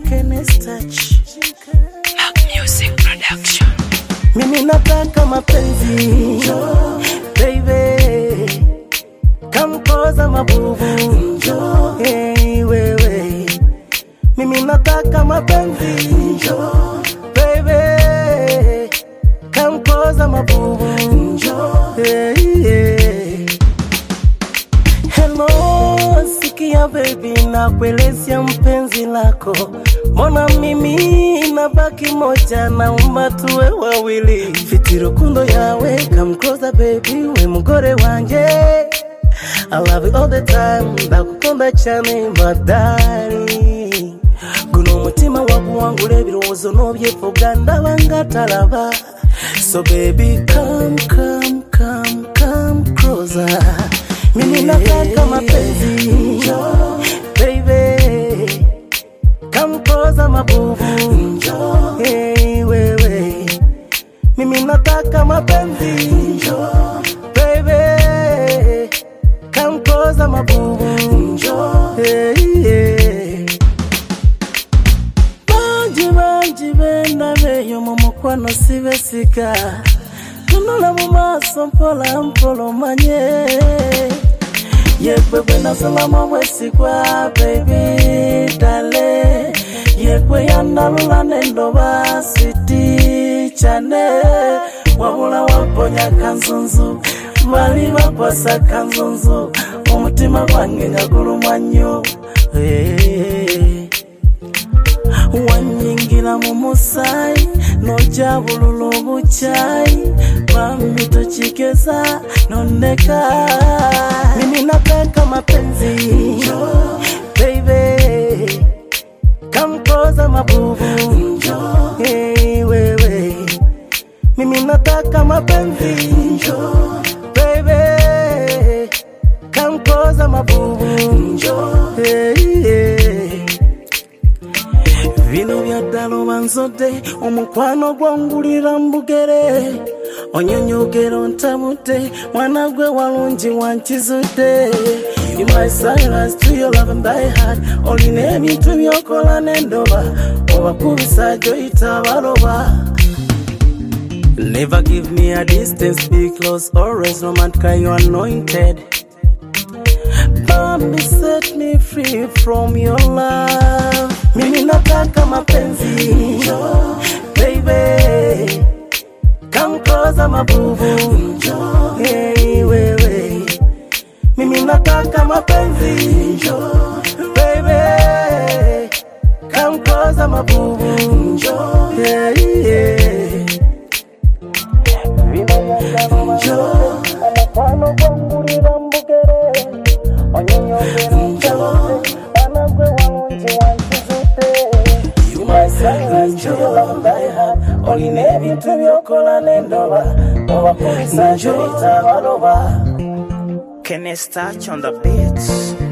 Kenneth Touch. Music Production. Mimi nataka mapenzi baby, kamkoza mabubu hey, wewe. Mimi nataka mapenzi baby, kamkoza mabubu hey, yeah. Hello, sikia baby, nakuelezea mpenzi lako, mbona mimi nabaki moja, naomba tuwe wawili, fiti rukundo yawe kamkoza baby, we mugore wanje I love you all the time, ndakukunda cyane madari guno umutima waguwangura ebirowoozo n'obyefuga ndaba ngatalaba so baby come come come come closer mimi nataka mapenzi baby come closer mabubu hey, wewe mimi nataka mapenzi baby come closer mabubu hey, yeah. bangi bangi bendabeyo mu mukwano sibesika tunula mu maaso mpola mpola omanye yekwe bwe nasolamu obwesigwa baby dale yekwe yanalula nendoba siti cyane wabula waponya kanzunzu bali bakwasa kanzunzu omutima gwange nga gulumwa nnyo hey. wanyingira mu musaayi nojabulula obukyayi bambi tokigeza nondeka mimi nataka mapenzi baby kamkoza mabubu hey, wewe mimi nataka mapenzi baby kamkoza mabubu hey, yeah. bino byaddala obanzodde omukwano gwongulira mbugere onyonyogero ntabudde mwana gwe walungi wankizudde You my silence to your love and thy heart olina ebintu byokola n'endoba obakubisa gyoyita abaloba Never give me a distance, be close, always romantic, you anointed. Bambi set me free from your love. Mimi nataka mapenzi, baby. Come closer mabubu, hey wewe. Mimi nataka mapenzi, baby. Come closer mabubu, hey yeah. Omukwano gwongulira mbugere onyonyogera ntabudde mwana gwe walungi wankizudde olina ebintu byokola n'endoba obakubisa njoyita abaloba Kenneth Touch on the beats.